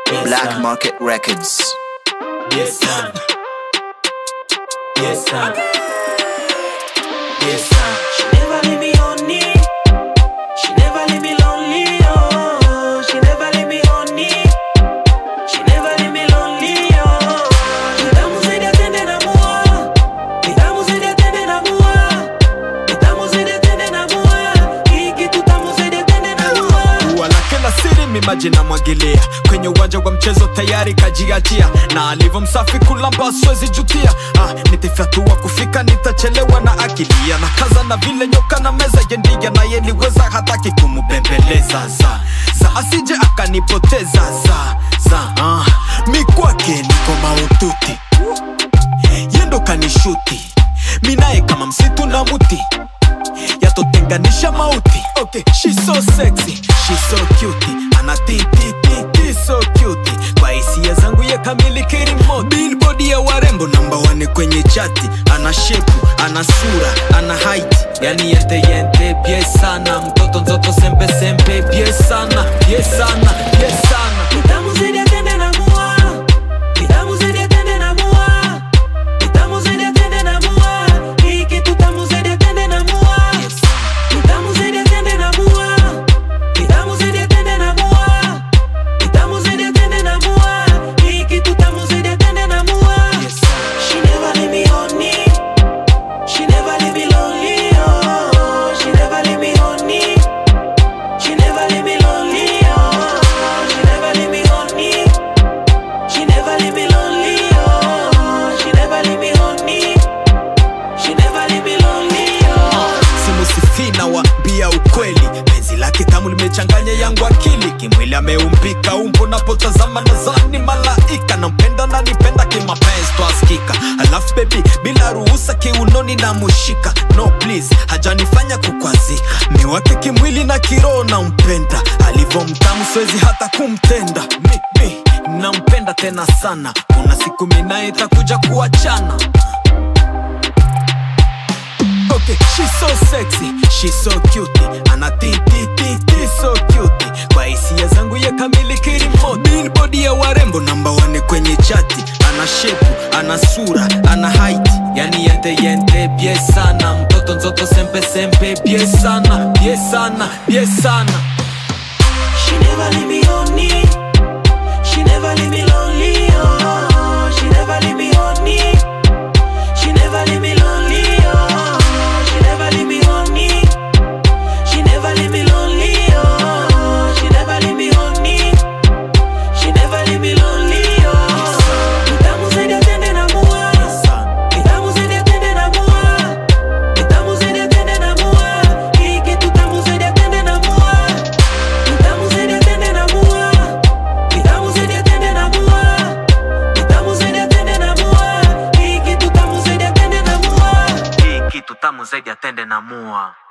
Black sir. Market Records. Yes, sir. Yes, sir. Yes, sir. She never leave me lonely. She never leave me lonely. Oh, she never leave me lonely. She never leave me lonely. Oh, nitamu zaidi ya tende na mua. Nitamu zaidi ya tende na mua. Nitamu zaidi ya tende na mua. Hii kitu tamu zaidi ya tende na mua. ua lake la siri mimaji na mwagilia kwenye uwanja wa mchezo tayari kajiachia na alivyo msafi kulamba swezi jutia ah, nitafyatua kufika nitachelewa na akilia na kaza na vile nyoka na meza yendiga na yeliweza hataki kumubembeleza za za asije akanipoteza za za ah, mikwake niko maututi yendo kanishuti minaye kama msitu na muti yatotenganisha mauti okay, she so sexy she so cute ana titititi so cute kwa hisia zangu ye kamili kirimo billboard ya warembo namba wane kwenye chati ana shepu ana sura ana height yani yente yente bie sana mtoto nzoto sempe sempe bie sana bie sana bie sana Nitamu zaidi ya tende na mua. Nitamu zaidi ya tende na mua. Nitamu zaidi ya tende na mua. Hii kitu tamu zaidi ya tende na mua. Nitamu zaidi ya tende na mua. Nitamu zaidi ya tende na mua. Nitamu zaidi ya tende na mua. Hii kitu tamu zaidi ya tende na mua. She never leave me lonely. She never leave me lonely. Oh, she never leave me lonely. She never leave me lonely. Oh, she never leave me lonely. She never leave me lonely. Oh, she never leave me lonely. She never leave me lonely. Oh. simusifina wambia ukweli penzi lake tamu limechanganya yangu akili kimwili ameumbika umbo napotazama nazani malaika nampenda na nipenda kimapenzi twaskika alafu bebi bila ruhusa kiunoni na mushika no please hajanifanya kukwazika miwake kimwili na kiroho nampenda alivyo mtamu siwezi hata kumtenda mi, mi, nampenda tena sana kuna siku minaye itakuja kuachana Okay, she's so sexy, she's so cute Ana titititi so cute Kwa hisia zangu ye kamili kirimo Billboard ya warembo namba wane kwenye chati Ana shepu, ana sura, ana height Yani yente yente bie sana Mtoto nzoto sempe sempe bie sana Bie sana, bie sana She never leave me lonely. She never leave me lonely. Oh, she never leave me lonely. She never leave me lonely. Oh, she never leave me lonely. She never leave me lonely. Oh, she never leave me lonely. She never leave me lonely. Oh, nitamu zaidi ya tende na mua. Nitamu zaidi ya tende na mua. Nitamu zaidi ya tende na mua. Hii kitu tamu zaidi ya tende na mua. Nitamu zaidi ya tende na mua. Nitamu zaidi ya tende na mua. Nitamu zaidi ya tende na mua. Hii kitu tamu zaidi ya tende na mua. Hii kitu tamu zaidi ya tende na mua